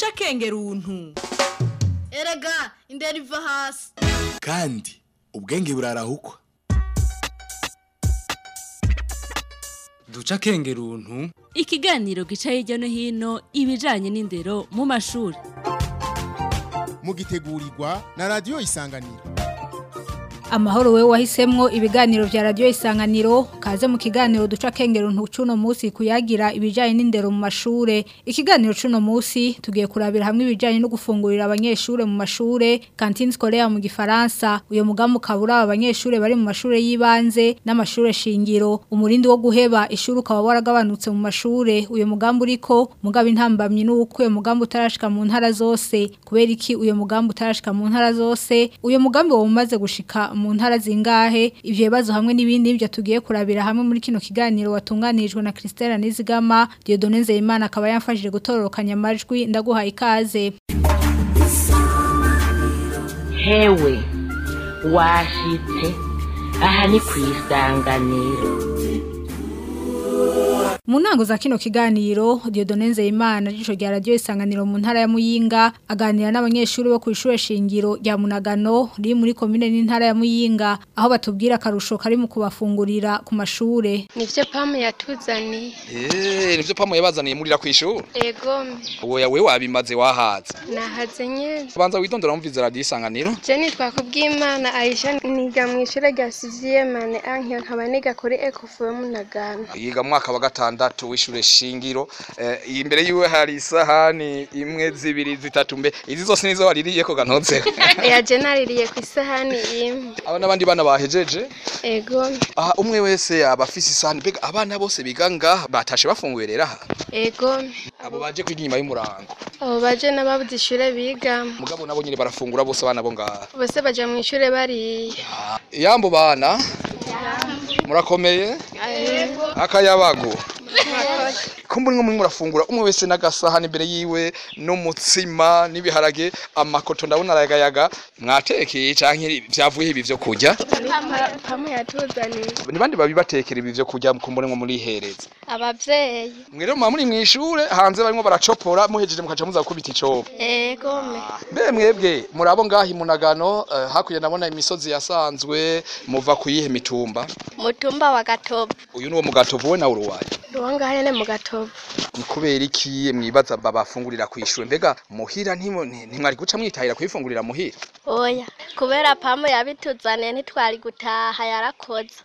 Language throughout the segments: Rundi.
duca akenge runtu erega indera iva hasi kandi ubwenge burarahukwa duca akenge runtu ikiganiro gica hirya no hino ibijanye n'indero mu mashuri mugitegurirwa na radiyo isanganiro amahoro we wahisemwo ibiganiro vya radio isanganiro kaze mu kiganiro duca kengero ntucuno musi kuyagira ibijanye n'indero mu mashure ikiganiro cuno musi tugiye kurabira hamwe ibijanye no gufungurira abanyeshure mu mashure cantine scolaire mu gifaransa uyo mugambo kabura abanyeshure bari mu mashure yibanze n'amashure shingiro umurindi wo guheba ishuri ukaba waragabanutse mu mashure uyo mugambo uriko mugabo intambamye nuko uyo mugambo utarashika mu ntara zose kubera iki uyo mugambo utarashika mu ntara zose uyo mugambi wo umaze gushika mu ntara zingahe ivyo bibazo hamwe n'ibindi byo tugiye kurabira hamwe muri kino kiganiro watunganijwe na Christelle Nizigama Dieudonne Nzeyimana akaba yamfashije gutororokanya amajwi ndaguhaye ikaze hewe washitse aha ni ku isanganiro Mu ntango za kino kiganiro Dieudonne Nzeyimana jisho rya radio isanganiro mu ntara ya Muyinga aganira n'abanyeshuri bo ku ishure shingiro rya Munagano riri muri commune n'intara ya Muyinga aho batubwira karusho kari mu kubafungurira ku mashure nivyo pamu yatuzaniye Eh, nivyo pamu yabazaniye murira kwishura. ego Oya we wabimaze wahaza. nahaze nyene Banza witondera umviza radio isanganiro. je nitwa kubw'imana aisha niga mu ishure rya siziyemane ankiyo nkaba niga kuri ekofu yo munagano Yiga mu mwaka wa gatandatu w'ishure shingiro. Eh, imbere yiwe hari isahani imwe zibiri zitatu mbe. Izi zose nizo waririye ko gantotse. ya je naririye ku isahani imwe Aba n'abandi bana bahejeje. ego Aha umwe wese aba afise isahani mbega abana bose biga ngaha batashe bafunguye rero aha. ego Abo baje kwiga inyuma y'umurango. abo baje n'ababuze ishure bigamo Mugabo nabo nyine barafungura bose abana bo ngaha. bose baja mu ishure bariye Yambo bana. Murakomeye? Akayabago. Kumbura mwe murafungura umwe wese n'agasahani imbere yiwe n'umutsima n'ibiharage amakoto ndabona aragayaga mwatekeye canke vyavuye ibi vyo kurya pamu yatuzaniye ni bandi babibatekera ibi vyo kurya kumbura mwe murihereza abavyeyi mwe rero muba muri mw'ishure hanze barimo baracopora muhejeje mukaca muza gukubita icobo ego me mbe mwebwe murabo ngaho imunagano uh, hakurya ndabona imisozi yasanzwe muva kuyihe mitumba mutumba wa gatobo uyu niwo mugatovu we nawe uruwaye uwo ngaho nyene mu gatobo ni kubera iki mwibaza babafungurira kw'ishure mbega muhira ntimo- nti- ntimwari guca mwitahira kuyifungurira muhira oya kubera pamu yabituzaniye ntitwari gutaha yarakoze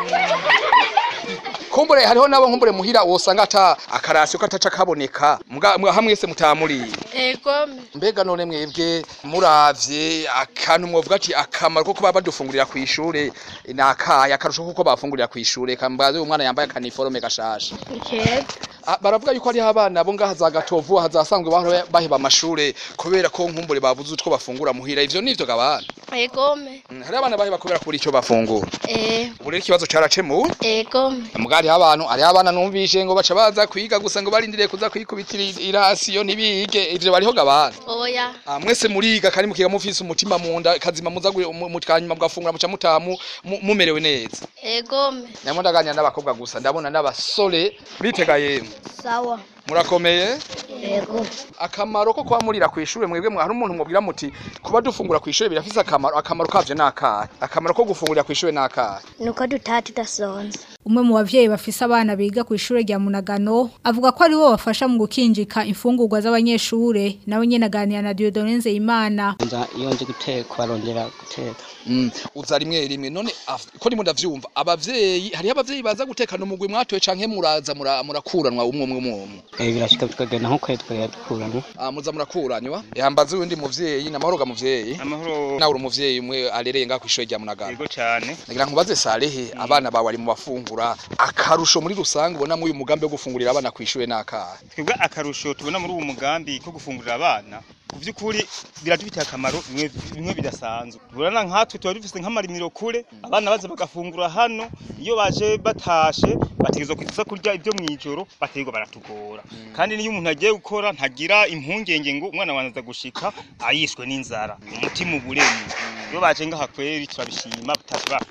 kumbure hariho nabo nkumbure muhira wosanga ata akarasiyo kataca kaboneka Mga- mwa- hamwe se mutamuriye ego me mbega none mwebwe muravye akantu mwovuga ati akamaro ko kuba badufungurira kw'ishure ni akahe akarusho kuko bafungurira kw'ishure kambaze umwana yambaye akaniforome gashasha ni keza Ah, baravuga yuko hariho abana bo ngaha za gatovu hazasanzwe bahora baheba amashure kubera ko nkumbure babuze utwo bafungura muhira ivyo nivyo gabana ego me Mm, hariho abana baheba kubera kubura ico bafungura eh ubu rero ikibazo caracemuwe ego me mbwa hariho abantu hariho abana numvishe ngo baca baza kwiga gusa ngo barindiriye kuza kwikubitira irasiyo ntibige ivyo bariho gabana oya Ah, mwese muriga kandi mukiga mufise umutima munda kazima muza gu- mu- mu- kanyuma mugafungura muca mutamu mu- mumerewe neza ego me namwe ndaganira n'abakobwa gusa ndabona n'abasore bitega yemwe sawa murakomeye ego akamaro ko kuba murira kw'ishure mwebwe mwa hari umuntu mubwira muti kuba dufungura kw'ishure birafise akamaro akamaro kavyo nakahe akamaro ko gufungurira kw'ishure nakahe nuko dutaha tudasonza umwe mu bavyeyi bafise abana biga ku ishure rya Munagano avuga ko ari bo bafasha mu gukinjika imfungurwa z'abanyeshure nawe nyene aganira na Dieudonne Nzeyimana nza iyo nzi guteka barondera guteka Mm, uza rimwe rimwe none af- ko ndimo ndavyumva abavyeyi hariho abavyeyi baza gutekana umugwi mwatoye canke muraza mura- murakuranwa umwe umwe umwe umwe Eh, birashika tukagenda nko kwezi tukagenda dukuramo Ah, muza murakuranywa yambaza uwundi muvyeyi namahoro ga muvyeyi amahoro nawe uri umuvyeyi umwe arereye ngaho kw'ishure rya Munagano yego cyane nagira nkubaze Salehe abana bawe ari mu bafungura akarusho muri rusange ubona muri uyu mugambi wo gufungurira abana kw'ishure nakahe twebwe akarusho tubona muri uwo mugambi ko gufungurira abana ku by'ukuri biradufitiye akamaro bimwe bimwe bidasanzwe tubona nkatwe tuba dufise nk'amarimiro kure abana baza bagafungura hano iyo baje batashe bategerezwa kuza kurya ibyo mw'ijoro bategerezwa baratugora kandi niyo umuntu agiye gukora ntagira impungenge ngo umwana wanjye aza gushika ayishwe n'inzara umutima uburemye iyo baje ngaha kweri turabishima batashe bafunguye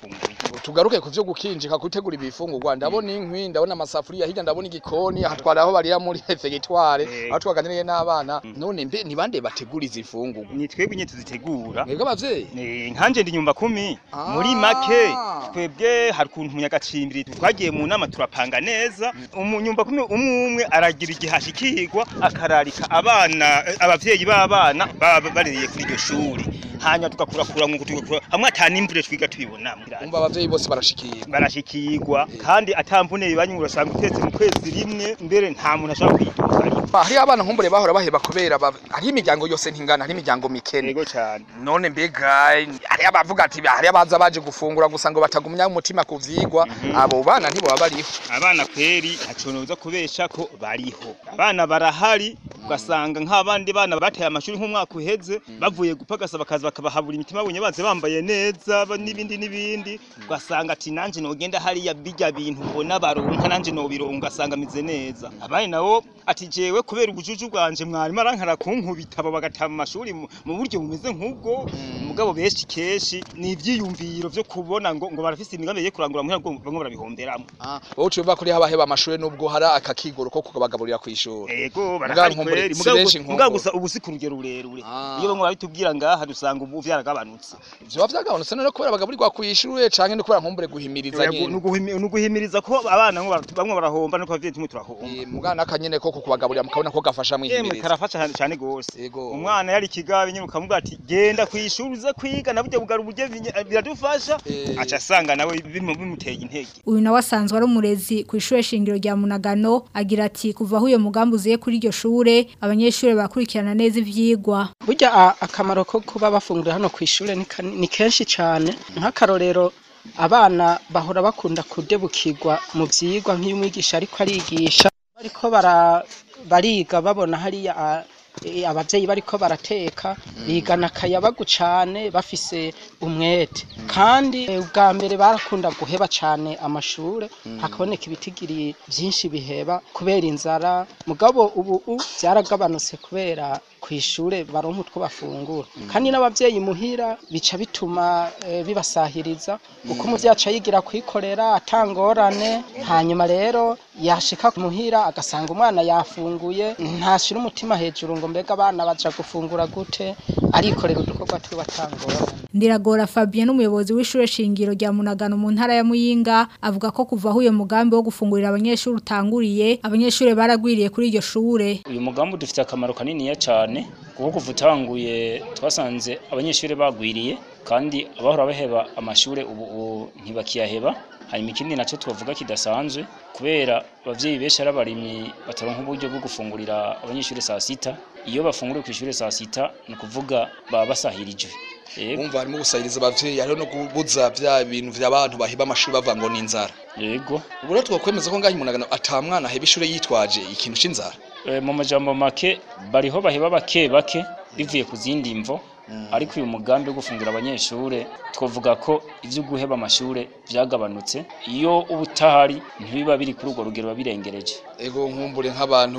tugaruke ku vyo gukinjika gutegura ibifungurwa ndabona inkwi ndabona amasafuriya hirya ndabona igikoni aha twari aho barira muri refegitware aho twaganiriye n'abana none mbe ni bande bategura izi fungurwa ni twebwe nyine tuzitegura mwebwe abavyeyi ni nkanje ndi nyumba kumi muri make twebwe hari ukuntu umunyagacimbiri twagiye mu nama turapanga neza umunyumba kumi umwe umwe aragira igihe ashikirwa akararika abana eh, abavyeyi b'abana baba baririye kuri iryo shuri hanyuma tugakurakura ngo tugakura hamwe atanimbure twiga tubibonamo umva abavyeyi bose barashikirwa barashikirwa kandi atamvune bibanye urasanga utetse mu kwezi rimwe mbere nta muntu ashobora kwitunga hari abana nkumbure bahora baheba kubera ba- hari imiryango yose ntingana hari imiryango mikene yego cyane none mbega hari abavuga ati hari abaza baje gufungura gusa ngo batagumya umutima ku vyigwa abo bana ntiboba bariho abana kweri ntaco noza kubesha ko bariho abana barahari ugasanga nk'abandi bana bateye amashuri nk'umwaka uheze bavuye gupagasa bakaza bakabahabura imitima babonye baze bambaye neza ba- n'ibindi n'ibindi ugasanga ati nanje nogenda hariya bijya bintu mbona baronka nanje nobironka ugasanga mize neza abandi nabo ati jewe kubera ubujuju bwanje mwarimu arankara kunkubita abo bagata mu mashuri mu mu buryo bumeze nk'ubwo mugabo benshi keshi ni ivyiyumviro vyo kubona ngo ngo barafise imigambi yo kurangura muhira ngo bamwe barabihomberamwo wowe uciye kuri haba heba amashuri nubwo hari akakigoro ko kubagaburira ku ishuri Ego Mugabo barahari nkumbure, kweri si mugabo benshi gusa- mugabo nkumbure. gusa ubu si ku rugero rurerure iyo bamwe babitubwira ngaha dusanga ubu vyaragabanutse vyoba vyagabanutse none kubera bagaburirwa ku ishuri canke no kubera nkumbure guhimiriza Yego, nyene nuguhimi- nuguhimiriza ko abana ngo bara- bamwe barahomba nuko abavyeyi tumwe turahomba mugana akanyene ko kukubagaburira mukabona ko gafasha Yemwe mwihimiriza karafasha cyane cyane gose umwana yari kigabe nyine ukamubwira ati genda ku ishuri uze kwiga na burya bugara uburyo binye- biradufasha aca asanga nawe bimu- bimuteye intege uyu nawe asanzwe ari umurezi ku ishuri shingiro rya munagano agira ati kuva aho uyo mugambi uziye kuri iryo shure abanyeshuri bakurikirana neza ivyigwa burya a- akamaro ko kuba bafungura hano ku ishuri ni kani- ni kenshi cyane nk'akarorero abana bahora bakunda kudebukirwa mu byigwa nk'iyo umwigisha ariko arigisha bariko bara- bariga babona hariya a- e, abavyeyi bariko barateka bigana akayabagu cane bafise umwete kandi e, ubwa mbere barakunda guheba cane amashure hakaboneka ibitigiri vyinshi biheba kubera inzara mugabo ubu u vyaragabanutse kubera kw'ishure baronka utwo bafungura kandi n'abavyeyi muhira bica bituma e, bibasahiriza kuko umuvyeyi aca yigira kwikorera atangorane hanyuma rero yashika muhira agasanga umwana yafunguye ntashira umutima hejuru ngo mbega abana baja gufungura gute arikorera udukorwa twiwe atangorane Ndiragora Fabien n'umuyobozi w'ishure shingiro rya Munagano mu ntara ya Muyinga avuga ko kuva aho uyo mugambi wo gufungurira abanyeshuri utanguriye abanyeshuri baragwiriye kuri iryo shure uyu mugambi dufite akamaro kaniniya cyane kuko kuva utanguye twasanze abanyeshuri bagwiriye kandi abahora baheba amashuri ubu ubu ntibakiyaheba hanyuma ikindi nacyo tubavuga kidasanzwe kubera abavyeyi benshi ari abarimyi bataronka uburyo bwo gufungurira abanyeshuri saa sita iyo bafunguriye ku ishuri saa sita ni ukuvuga baba basahirijwe Umva harimo gusahiriza abavyeyi hariho no kubuza vya bintu vy'abantu baheba amashuri bavuga ngo ni inzara yego ubu rero twakwemeza ko ngaho umunagano ata mwana aheba ishure yitwaje ikintu c'inzara Eh, mu majambo make bariho baheba bake bake bivuye ku zindi mvo ariko uyu mugambi wo gufungura abanyeshure twavuga ko ivyo guheba amashure vyagabanutse iyo uba utahari ntibiba biri kuri urwo rugero biba birengereje ego nkumbure nk'abantu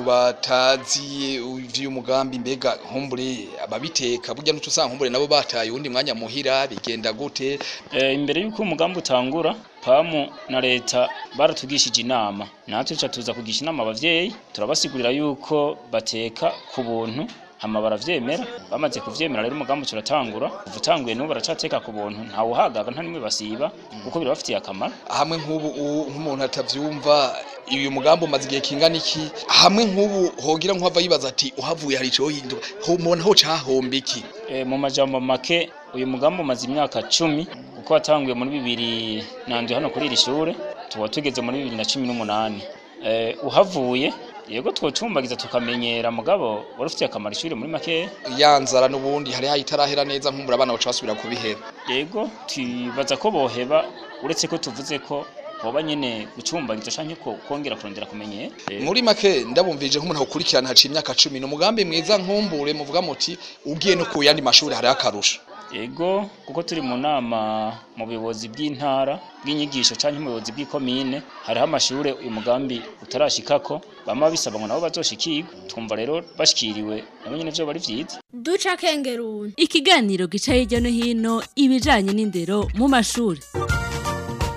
batazi ivy'uyu mugambi mbega nkumbure ababiteka burya n'uco usanga nkumbure nabo bataye uwundi mwanya muhira bigenda gute Eh, imbere y'uko umugambi utangura pamu na leta baratugishije inama natwe tuca tuza kugisha inama abavyeyi turabasigurira yuko bateka ku buntu hama baravyemera bamaze kuvyemera rero umugambi turatangura kuva utanguye n'ubu baracateka ku buntu ntawuhagaga nta nimwe basiba kuko birabafitiye akamaro hamwe nk'ubu u- nk'umuntu atavyumva uyu mugambi umaze igihe kingana iki hamwe nk'ubu hogira nk'uhava yibaza ati uhavuye hari ico hinduka mubona ho cahomba iki Eh, mu majambo make uyu mugambi umaze imyaka cumi kuko watanguye muri bibiri nanduye hano kuri iri shure tuba tugeze muri bibiri na cumi n'umunani Eh, uhavuye yego twocumbagiza tukamenyera mugabo wari ufitiye akamaro ishuri muri makeya ya nzara n'ubundi hari hayitarahera neza nkumbura abana baca basubira kubiheba yego twibaza ko boheba uretse ko tuvuze ko hoba nyene gucumbagiza canke ko kongera kurondera kumenyera Eh, muri make ndabumvije nk'umuntu awukurikirana haciye imyaka cumi ni umugambi mwiza nkumbure muvuga muti ugiye no ku yandi mashuri hariho akarusho Ego kuko turi mu nama mu buyobozi bw'intara bw'inyigisho canke mu buyobozi bw'ikomine hariho amashure uyu mugambi utarashikako bama bisaba ngo nabo bazoshikirwe twumva rero bashikiriwe nabo nyene vyo bari vyiza duca kengeruni Ikiganiro gica hirya no hino ibijanye n'indero mu mashuri.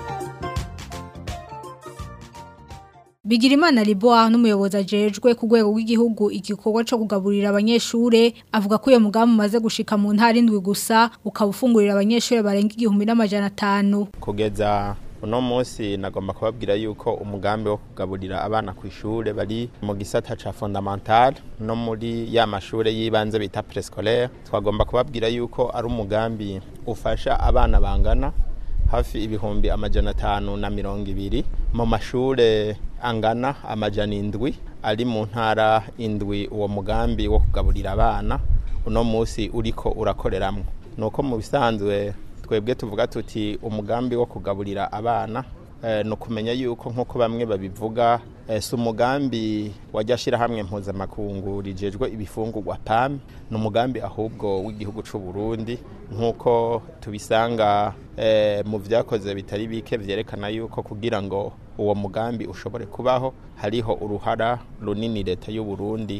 Bigirimana Liboa n'umuyobozi ajejwe ku rwego rw'igihugu igikorwa cyo kugaburira abanyeshure avuga ko iyo mugambi umaze gushika mu ntara indwi gusa ukaba ufungurira abanyeshure barenga igihumbi n'amajana atanu kugeza uno munsi nagomba kubabwira yuko umugambi wo kugaburira abana ku ishure bari mu gisata ca fondamental no muri ya mashure y'ibanze bita prescolaire twagomba kubabwira yuko ari umugambi ufasha abana bangana hafi ibihumbi amajana atanu na mirongo ibiri mu mashure angana amajana indwi ari mu ntara indwi uwo mugambi wo kugaburira abana uno munsi uriko urakoreramwo nuko mu bisanzwe twebwe tuvuga tuti umugambi wo kugaburira abana ni ukumenya yuko nk'uko bamwe babivuga si umugambi wajya ashyirahamwe mpuzamakungu rigejwe ibifungurwa pam ni umugambi ahubwo w'igihugu cy'u Burundi nk'uko tubisanga mu byakoze bitari bike byerekana yuko kugira ngo uwo mugambi ushobore kubaho hariho uruhara runini leta y'u Burundi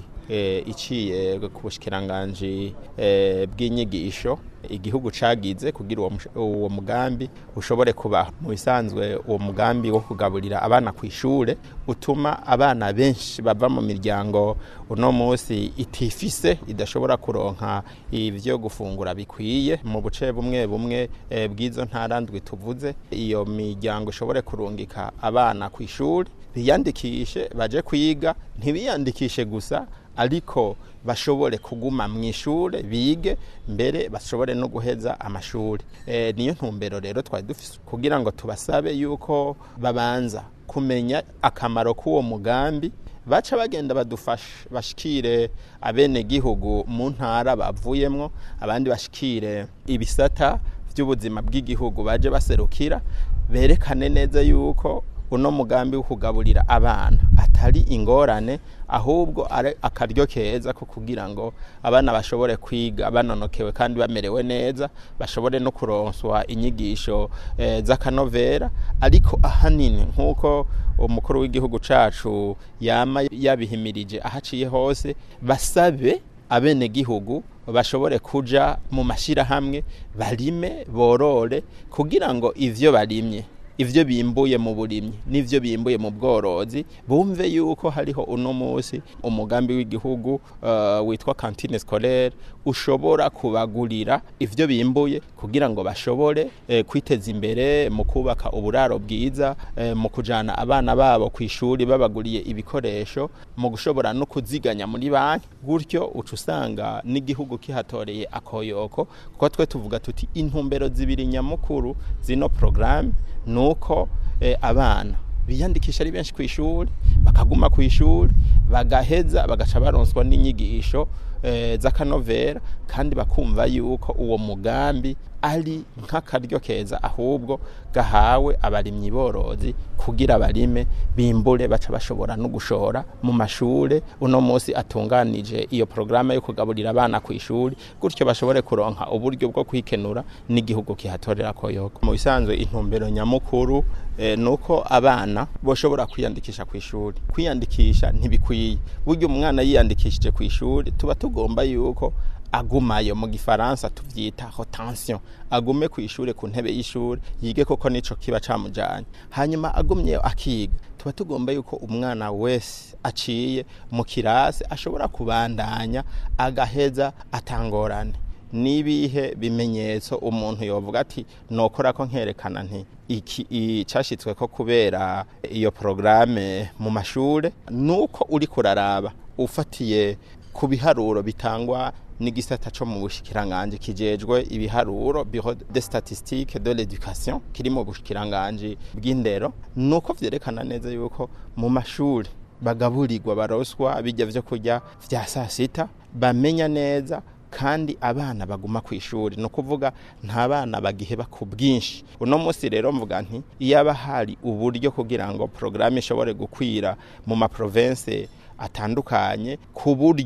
iciye ku bushyikiranganji bw'inyigisho igihugu cagize kugira uwo mugambi ushobore kubaho mu bisanzwe uwo mugambi wo kugaburira abana ku ishure utuma abana benshi bava mu miryango uno munsi itifise idashobora kuronka ivyo gufungura bikwiye mu buce bumwe bumwe bw'izo ntara ndwi tuvuze iyo miryango ishobore kurungika abana ku ishuri biyandikishe baje kwiga ntibiyandikishe gusa ariko bashobore kuguma mu ishure bige mbere bashobore no guheza amashuri e, niyo ntumbero rero twari dufise kugira ngo tubasabe yuko babanza kumenya akamaro k'uwo mugambi baca bagenda badufasha bashikire abene gihugu mu ntara bavuyemwo abandi bashikire ibisata by'ubuzima bw'igihugu baje baserukira berekane neza yuko uno mugambi wo kugaburira abana atari ingorane ahubwo ari akaryo keza ko kugira ngo abana bashobore kwiga banonokewe kandi bamerewe neza bashobore no kuronswa inyigisho e, z'akanovera ariko ahanini nk'uko umukuru w'igihugu cacu yama yabihimirije ahaciye hose basabe abene gihugu bashobore kuja mu mashirahamwe barime borore kugira ngo ivyo barimye ivyo bimbuye mu burimyi n'ivyo bimbuye mu bworozi bumve yuko hariho uno munsi umugambi w'igihugu uh, witwa cantine scolaire ushobora kubagurira ivyo bimbuye kugira ngo bashobore eh, kwiteza imbere mu kubaka uburaro bwiza eh, mu kujana abana babo ku ishuri babaguriye ibikoresho mu gushobora no kuziganya muri banki gutyo uca usanga n'igihugu kihatoreye akoyoko kuko twe tuvuga tuti intumbero zibiri nyamukuru zino programme nuko eh, abana biyandikisha ari benshi ku ishuri bakaguma ku ishuri bagaheza bagaca baronswa n'inyigisho eh, z'akanovera kandi bakumva yuko uwo mugambi ari nk'akaryo keza ahubwo gahawe abarimyi borozi kugira barime bimbure baca bashobora no gushora mu mashure uno munsi atunganije iyo programa yo kugaburira abana ku ishuri gutyo bashobore kuronka uburyo bwo kwikenura n'igihugu kihatorera koyoko mu bisanzwe intumbero nyamukuru eh, nuko abana boshobora kwiyandikisha ku ishuri kwiyandikisha ntibikwiye buryo umwana yiyandikishije ku ishuri tuba tugomba yuko agumayo mu gifaransa tuvyita rotation agume ku ishure ku ntebe y'ishure yige koko nico kiba camujanye hanyuma agumyeyo akiga tuba tugomba yuko umwana wese aciye mu kirasi ashobora kubandanya agaheza atangorane nibihe bimenyetso umuntu yovuga ati nokora ko nkerekana nti iki icashitswe ko kubera iyo programe mu mashure nuko uri kuraraba ufatiye ku biharuro bitangwa n'igisata co mu bushikiranganje kijejwe ibiharuro bureau de statistique de l'éducation kiri mu bushikiranganje bw'indero nuko vyerekana neza yuko mu mashuri bagaburirwa baroswa bijya vyo kurya vya sasita bamenya neza kandi abana baguma ku ishuri no kuvuga nta bana bagiheba ku bwinshi uno munsi rero mvuga nti iyo hari uburyo kugira ngo programme ishobore gukwira mu ma province atandukanye ku buryo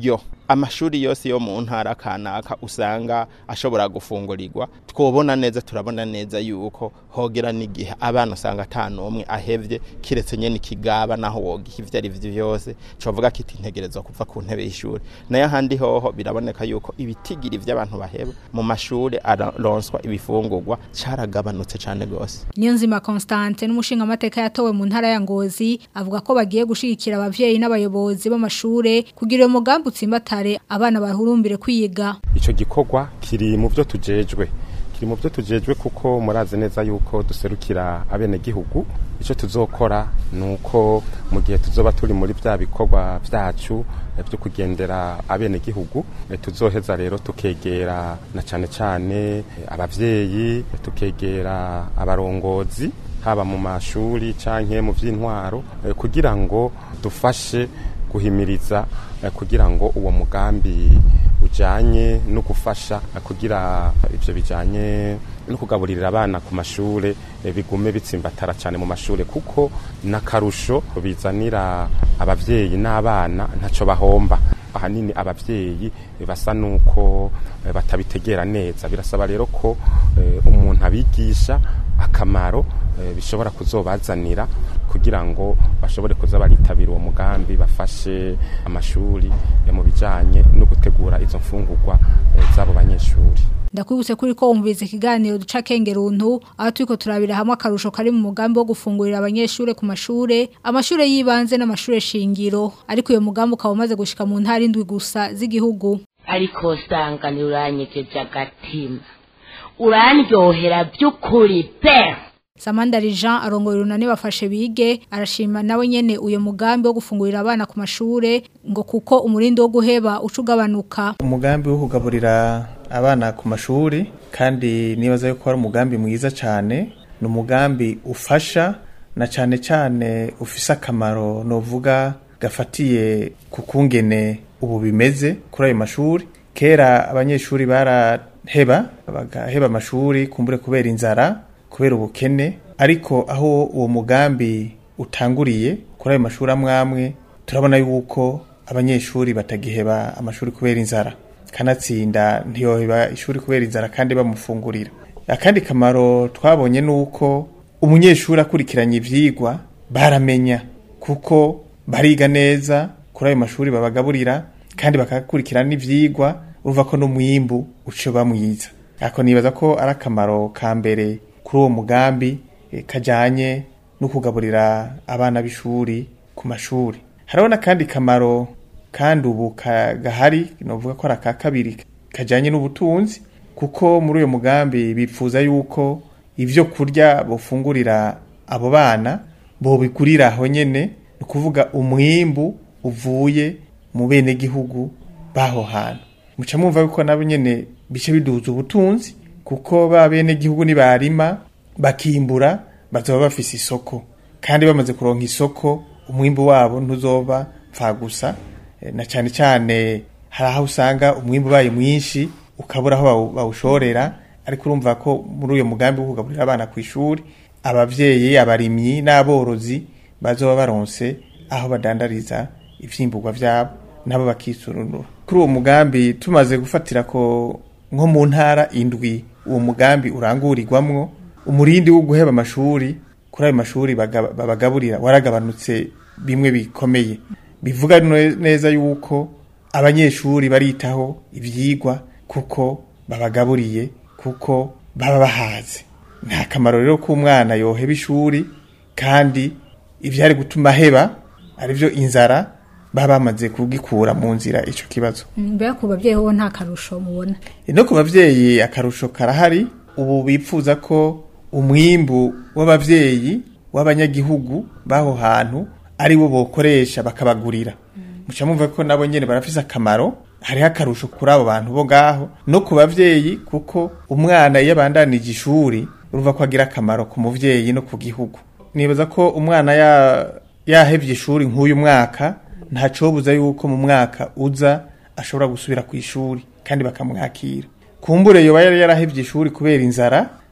amashuri yose yo mu ntara kanaka usanga ashobora gufungurirwa twobona neza turabona neza yuko hogera n'igihe abana usanga ata n'umwe ahevye kiretse nyene ikigaba naho wogiha ivyo ari vyo byose covuga kiti integerezwa kuva ku ntebe y'ishuri nayo ahandi hoho biraboneka yuko ibitigiri vy'abantu baheba mu mashuri araronswa ibifungurwa caragabanutse cane gose Niyonzima Constante n'umushinga amateka yatowe mu ntara ya Ngozi avuga ko bagiye gushigikira abavyeyi n'abayobozi b'amashure kugira uwo mugambi utsimbatare abana bahurumbire kwiga ico gikorwa kiri mu byo tujejwe kiri mu byo tujejwe kuko murazi neza yuko duserukira abene gihugu ico tuzokora nuko mu gihe tuzoba turi muri bya bikorwa vyacu eh, byo kugendera abene gihugu eh, tuzoheza rero tukegera na cane cane eh, abavyeyi eh, tukegera abarongozi haba mu mashuri canke mu vy'intwaro eh, kugira ngo dufashe guhimiriza eh, kugira ngo uwo mugambi ujanye no gufasha eh, kugira ivyo bijanye no kugaburira abana ku mashure eh, bigume bitsimbatara cyane mu mashure kuko nakarusho bizanira abavyeyi n'abana ntaco bahomba ahanini abavyeyi eh, basa nuko eh, batabitegera neza birasaba rero ko eh, umuntu abigisha akamaro eh, bishobora kuzobazanira kugira ngo bashobore kuza baritabira uwo mugambi bafashe amashuri eh, mu bijanye no gutegura izo mfungurwa eh, z'abo banyeshuri Ndakwibutse kuri ko wumvise ikiganiro duca kengeruntu aho turiko turabira hamwe akarusho kari mu mugambi wo gufungurira abanyeshure ku mashure amashure yibanze n'amashure shingiro ariko uyo mugambi ukaba umaze gushika mu ntara indwi gusa z'igihugu ariko sanganira uranyegeje agatima urandyohera by'ukuri pe Samandari Jean arongoye urunani bafashe bige arashima nawe nyene uyo mugambi wo gufungurira abana ku mashure ngo kuko umurindo wo guheba ucugabanuka umugambi wo kugaburira abana ku mashuri kandi nibaza yuko ari umugambi mwiza cyane ni umugambi ufasha na cyane cyane ufise akamaro novuga gafatiye ku kungene ubu bimeze kuri ayo mashuri kera abanyeshuri baraheba bagaheba amashuri kumbure kubera inzara kubera ubukene ariko aho uwo mugambi utanguriye kuri ayo mashuri amwe amwe turabona yuko abanyeshuri batagiheba amashuri kubera inzara kanatsinda ntiyoheba ishuri kubera inzara kandi bamufungurira akandi kamaro twabonye ni uko umunyeshuri akurikiranye ivyigwa baramenya kuko bariga neza kuri ayo mashuri babagaburira kandi bakakurikirana n'ivyigwa urumva ko n'umwimbu uca bamwiza ako nibaza ko ari akamaro ka mbere kuri uwo mugambi eh, kajanye no kugaburira abana b'ishuri ku mashuri hariho n'akandi kamaro kandi ubu ka- gahari novuga ko ari aka kabiri kajanye n'ubutunzi kuko muri uyo mugambi bipfuza yuko ivyo kurya bofungurira abo bana bobigurira aho nyene ni ukuvuga umwimbu uvuye mu bene gihugu baho hantu muca mwumva yuko nabo nyene bice biduza ubutunzi kuko ba bene gihugu nibarima bakimbura bazoba bafise isoko kandi bamaze kuronka isoko umwimbu wabo ntuzoba pfa gusa Eh, na cyane cyane hari aho usanga umwimbu ubaye mwinshi ukabura aho bawu- bawushorera ariko urumva ko muri uyo mugambi wo kugaburira abana ku ishuri abavyeyi abarimyi n'aborozi bazoba baronse aho badandariza ivyimburwa vyabo nabo bakisurunura kuri uwo mugambi tumaze gufatira ko nko mu ntara indwi uwo mugambi urangurirwamwo umurindi wo guheba amashuri kuri ayo mashuri baga- babagaburira waragabanutse bimwe bikomeye bivuga ne- neza yuko abanyeshuri baritaho ivyigwa kuko babagaburiye kuko baba bahaze nta kamaro rero k'umwana yoheba ishuri kandi ivyari gutuma aheba arivyo inzara baba bamaze kugikura mu nzira ico kibazo mbega ku babyeyi ho nta karusho mubona no ku bavyeyi akarusho karahari ubu bipfuza ko umwimbu w'abavyeyi w'abanyagihugu baho hantu ari wo bokoresha bakabagurira muca mumva ko nabo nyene barafise akamaro hariho akarusho kuri abo bantu bo ngaho no ku bavyeyi kuko umwana iyo abandanije ishuri urumva ko agira akamaro ku muvyeyi no ku gihugu nibaza ko umwana ya yahevye ishuri nk'uyu mwaka ntacobuza yuko mu mwaka uza ashobora gusubira ku ishuri kandi bakamwakira kumbure yoba yari yarahevye ishuri kubera inzara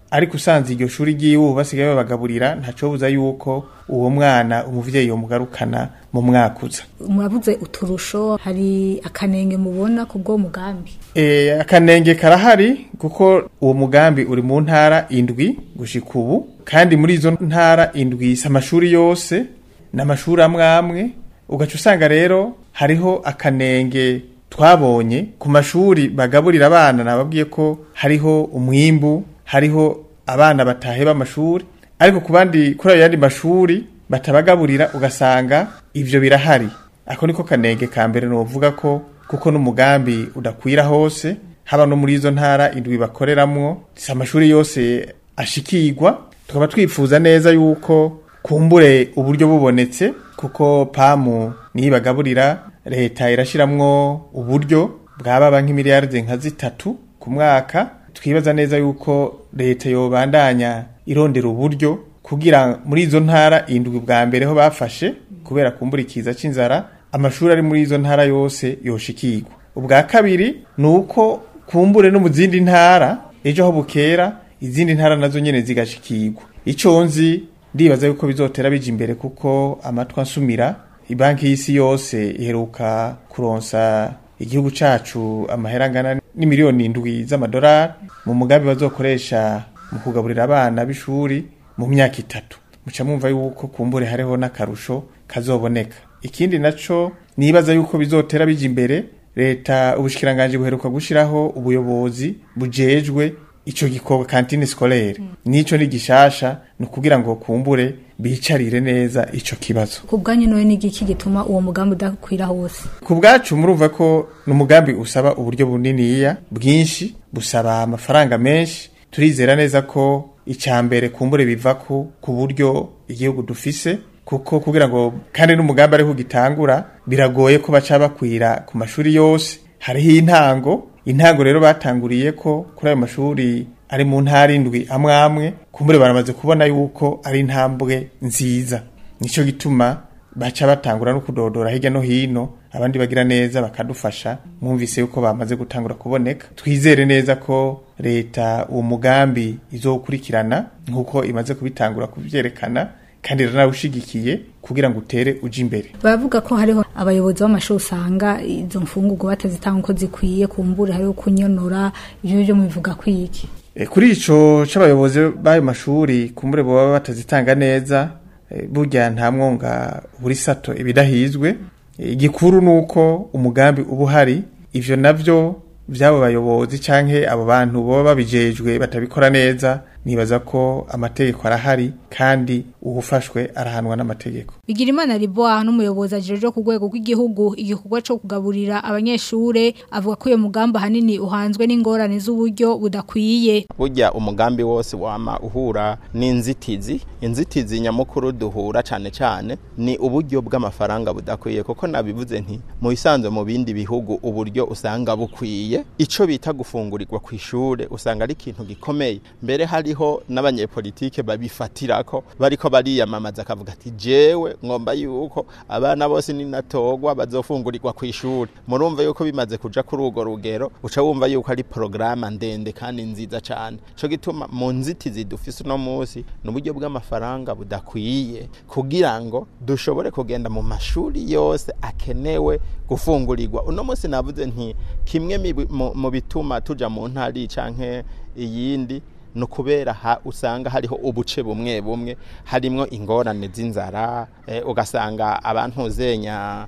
ariko usanze iryo shuri ry'iwe basigaye babagaburira ntacobuza yuko uwo mwana umuvyeyi yomugarukana mu mwaka uza murabuze uturusho hari akanenge mubona ku bwo mugambi e, akanenge karahari kuko uwo mugambi uri mu ntara indwi gushika ubu kandi muri izo ntara indwi si amashuri yose n'amashuri amwe amwe ugaca usanga rero hariho akanenge twabonye ku mashuri bagaburira abana nababwiye ko hariho umwimbu hariho abana bataheba amashuri ariko ku bandi kuri ayo yandi mashuri batabagaburira ugasanga ivyo birahari ako niko kanenge ka mbere novuga ko kuko n'umugambi udakwira hose haba no muri izo ntara indwi bakoreramwo si amashuri yose ashikirwa tukaba twifuza neza yuko kumbure uburyo bubonetse kuko pamu niyo bagaburira leta irashiramwo uburyo bwababa nk'imiliyaride nka zitatu ku mwaka twibaza neza yuko leta yobandanya irondera uburyo kugira muri izo ntara indwi bwa mbere ho bafashe kubera kumbura ikiza c'inzara amashuri ari muri izo ntara yose yoshikirwa ubwa kabiri ni uko kumbure no mu zindi ntara ejo aho bukera izindi ntara nazo nyene zigashikirwa ico nzi ndibaza yuko bizotera bija imbere kuko amatwi ansumira ibanki y'isi yose iheruka kuronsa igihugu cacu amahera angana n'imiliyoni indwi z'amadolari mu mugambi bazokoresha mu kugaburira abana b'ishuri mu myaka itatu muca mwumva yuko kumbure hariho n'akarusho kazoboneka ikindi naco nibaza yuko bizotera bija imbere leta ubushikiranganje buheruka gushiraho ubuyobozi bujejwe ico gikorwa kantine scolaire nico ni gishasha ni kugira ngo kumbure bicarire neza ico kibazo ku bwanyu noye n'igiki gituma uwo mugambi udakwira hose ku bwacu murumva ko ni umugambi usaba uburyo buniniya bwinshi busaba amafaranga menshi turizera neza ko icya mbere kumbure biva ku ku buryo igihugu dufise kuko kugira ngo kandi n'umugambi ariho gitangura biragoye ko baca bakwira ku mashuri yose hariho intango intango rero batanguriye ko kuri ayo mashuri ari mu ntara indwi amwe amwe kumbure baramaze kubona yuko ari intambwe nziza nicyo gituma baca batangura no kudodora hirya no hino abandi bagira neza bakadufasha mwumvise yuko bamaze gutangura kuboneka twizere neza ko leta uwo mugambi izokurikirana nk'uko imaze kubitangura kubyerekana kandi iranawushigikiye kugira ngo utere uje imbere baravuga ko hariho abayobozi b'amashuri usanga izo mfungurwa batazitanga uko zikwiye kumbure hariho kunyonora ibyo byo mubivuga kwiki E, kuri ico c'abayobozi b'ayo mashuri kumbure boba batazitanga neza e, burya nta mwonga buri sato ibidahizwe E, igikuru nuko umugambi uba uhari ivyo navyo vy'abo bayobozi canke abo bantu boba babijejwe batabikora neza nibaza ko amategeko arahari kandi uwufashwe arahanwa n'amategeko Bigirimana Riboa n'umuyobozi ajeje ku rwego rw'igihugu igikorwa cyo kugaburira abanyeshure avuga ko uyo mugamba hanini uhanzwe n'ingorane z'uburyo budakwiye burya umugambi wose wama uhura n'inzitizi inzitizi nyamukuru duhura cyane cyane ni uburyo bw'amafaranga budakwiye kuko nabivuze nti mu bisanzwe mu bindi bihugu uburyo usanga bukwiye ico bita gufungurirwa ku ishure usanga ari ikintu gikomeye mbere hariho n'abanyepolitike babifatirako bariko bariyamamaza akavuga ati jewe ngomba yuko abana bose ninatogwa bazofungurirwa ku ishuri murumva yuko bimaze kuja kuri urwo rugero uca wumva yuko ari porogaramu ndende kandi nziza cyane co gituma mu nzitizi dufise uno munsi ni uburyo bw'amafaranga budakwiye kugira ngo dushobore kugenda mu mashuri yose akenewe gufungurirwa uno munsi navuze nti kimwe mi- mu- mu bituma tuja mu ntari canke iyindi ni ukubera ha usanga hariho ubuce bumwe bumwe harimwo ingorane z'inzara eh, ugasanga abantu uzenya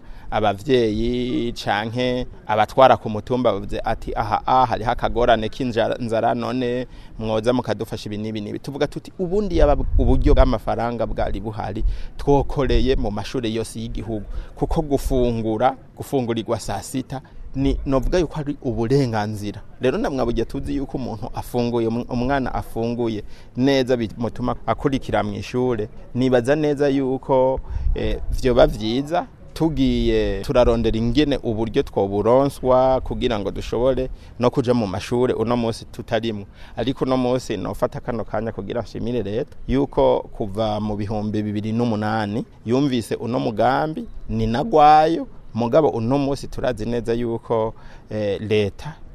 abavyeyi canke abatwara ku mutumba bavuze ati aha aha hariho akagorane k'inzara none mwoza mukadufasha ibi n'ibi n'ibi tuvuga tuti ubundi yaba uburyo bw'amafaranga bwari buhari twokoreye mu mashuri yose y'igihugu kuko gufungura gufungurirwa saa sita ni novuga yuko ari uburenganzira rero namwabugiye tuzi yuko umuntu afunguye um- umwana afunguye neza bituma akurikira mu ishure nibaza neza yuko eh, vyoba vyiza tugiye turarondera ingene uburyo twoburonswa kugira ngo dushobore no kuja mu mashure uno munsi tutarimwo ariko uno munsi nofata kano kanya kugira nshimire leta yuko kuva mu bihumbi bibiri n'umunani yumvise uno mugambi ni nagwayo mugabo uno munsi turazi neza yuko eh, leta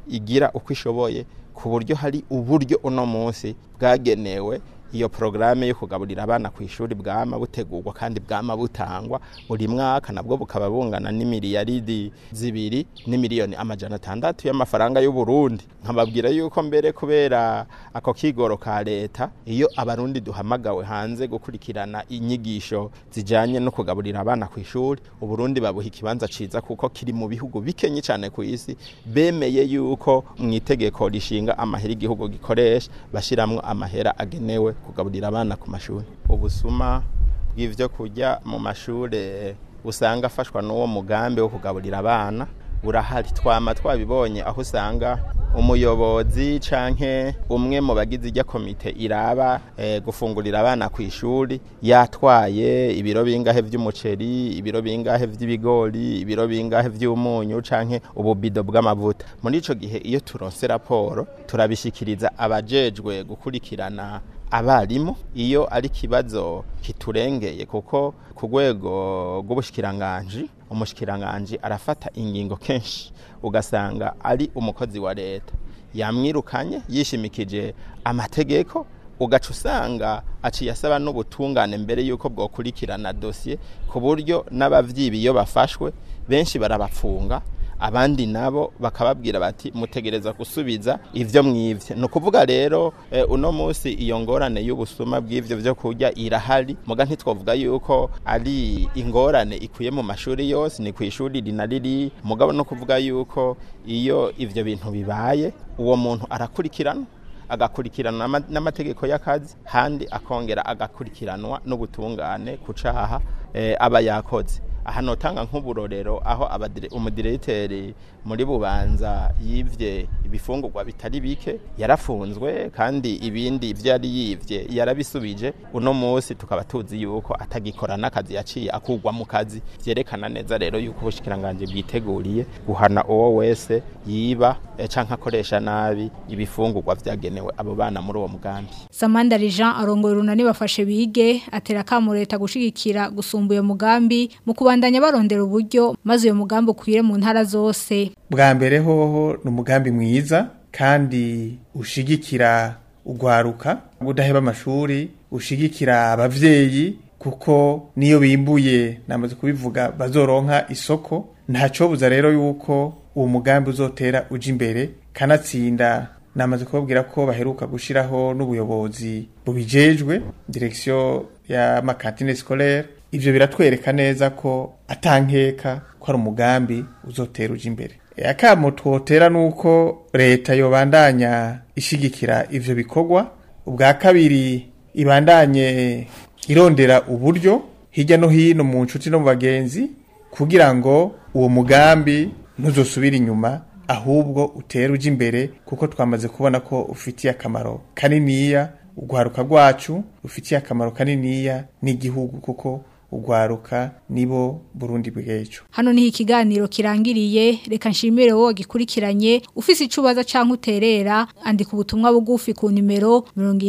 igira uko ishoboye ku buryo hari uburyo uno munsi bwagenewe iyo porogaramu yo kugaburira abana ku ishuri bwama butegurwa kandi bwama butangwa buri mwaka nabwo bukaba bungana n'imiliyaridi zibiri n'imiliyoni amajana atandatu y'amafaranga y'u Burundi nkababwira yuko mbere kubera ako kigoro ka leta iyo abarundi duhamagawe hanze gukurikirana inyigisho zijanye no kugaburira abana ku ishuri uburundi babuha ikibanza ciza kuko kiri mu bihugu bikenye cyane ku isi bemeye yuko mu itegeko rishinga amahera igihugu gikoresha bashiramwo amahera agenewe kugaburira abana ku mashuri ubusuma bw'ivyo kurya mu mashure usanga afashwa n'uwo mugambi wo kugaburira abana burahari twama twabibonye aho usanga umuyobozi canke umwe mu bagize ijya komite iraba e, gufungurira abana ku ishuri yatwaye ibiro bingahe vy'umuceri ibiro bingahe vy'ibigori ibiro bingahe vy'umunyu canke ububido bw'amavuta muri ico gihe iyo turonse raporo turabishikiriza abajejwe gukurikirana abarimu iyo ari kibazo kiturengeye kuko ku rwego rw'ubushikiranganje umushikiranganje arafata ingingo kenshi ugasanga ari umukozi wa leta yamwirukanye yishimikije amategeko ugaca usanga aciye asaba n'ubutungane mbere y'uko bwokurikirana dosiye ku buryo n'abavyibi iyo bafashwe benshi barabapfunga abandi nabo bakababwira bati mutegereza gusubiza ivyo mwivye ni ukuvuga rero e, uno munsi iyo ngorane y'ubusuma bw'ivyo vyo kurya irahari muga ntitwovuga yuko ari ingorane ikwiye mu mashuri yose ni kw'ishuri rinariri mugabo no kuvuga yuko iyo ivyo bintu bibaye uwo muntu arakurikirana agakurikiranwa n'amategeko y'akazi handi akongera agakurikiranwa n'ubutungane ku caha e, aba yakoze aha notanga nk'uburorero aho umudiregiteri muri bubanza yivye ibifungurwa bitari bike yarafunzwe kandi ibindi ivyo yari yivye yarabisubije uno munsi tukaba tuzi yuko atagikora n'akazi yaciye akurwa mu kazi vyerekana neza rero yuko ubushikiranganje bwiteguriye guhana uwo wese yiba e, canke akoresha nabi ibifungurwa vyagenewe abo bana muri uwo mugambi Samanda Jean arongoye urunani bafashe bige atera kamo leta gushigikira gusumba uyo mugambi mu kubandanya barondera uburyo maze uyo mugambi ukwire mu ntara zose bwa mbere hoho ni umugambi mwiza kandi ushigikira ugwaruka udaheba amashuri ushigikira abavyeyi kuko niyo bimbuye namaze kubivuga bazoronka isoko ntacobuza rero yuko uwo mugambi uzotera uja imbere kanatsinda namaze kubabwira ko baheruka gushiraho n'ubuyobozi bubijejwe direction ya makantine scolaire ivyo biratwereka neza ko atankeka ko ari umugambi uzotera uja imbere akamo twotera nuko leta yobandanya ishigikira ivyo bikorwa ubwa kabiri ibandanye irondera uburyo hirya no hino mu nshuti no mu bagenzi kugira ngo uwo mugambi ntuzosubire inyuma ahubwo utera uja imbere kuko twamaze kubona ko ufitiye akamaro kaniniya urwaruka rwacu rufitiye akamaro kaniniya n'igihugu kuko ugwaruka nibo Burundi bw'ejo hano niho ikiganiro kirangiriye reka nshimire wowe gikurikiranye ufise icubaza canke uterera andika ubutumwa bugufi ku nimero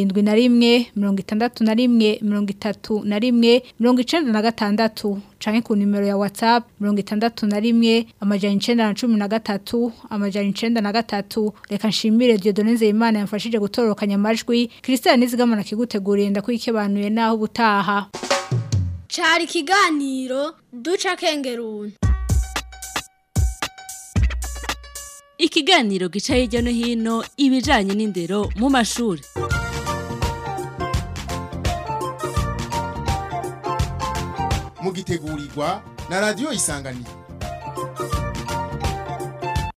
71 61 31 96 canke ku nimero ya WhatsApp 61 amajana 913 amajana 93 reka nshimire Dieudonne Nzeyimana yamfashije gutorokanya amajwi Christian Nizigamana kiguteguriye ndakwikibanuye naho ubutaha cari ikiganiro duca kengeruni ikiganiro gica hirya no hino ibijanye n'indero mu mashuri mugitegurirwa na radiyo isanganiro